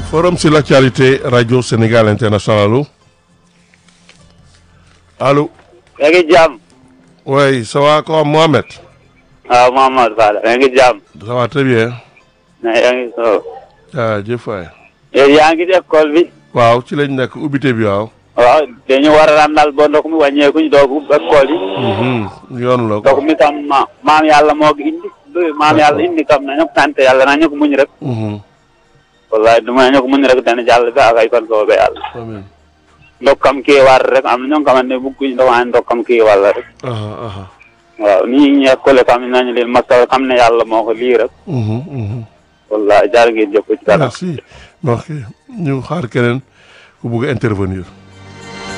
Forum sur l'actualité Radio Sénégal International allo. yaa ngi jàmm. oui ça va quoi Mohamed. waaw Mohamed Fall yaa ngi jàmm. ça va très bien. mais yaa ngi so. jaajëf waay. yow yaa ngi ci école bi. waaw ci lañ nekk ubbite bi waaw. waaw dañu war a ràndal ba ndox mi wàññeeku ñu doog ubbi école yi. yoon la ndox mi tam ma maam yàlla moo ko indi. maam yàlla indi kam nañu ko sant yàlla nañu ko muñ rek. wallahi du nañu ko muñ rek dana jàll ba ak ay fan soobee yàlla. amiin. ndokkam kii war rek am na ñoo xamante ne bëgguñ ndox waaye ndokkam kii wàll rek. aha aha. waaw nii ñu école xam nañu leen masal xam ne yàlla moo ko lii rek. wallahi jaar ngeen jëf ci kanam. merci. ok ñu xaar keneen ku bugg a intervenir.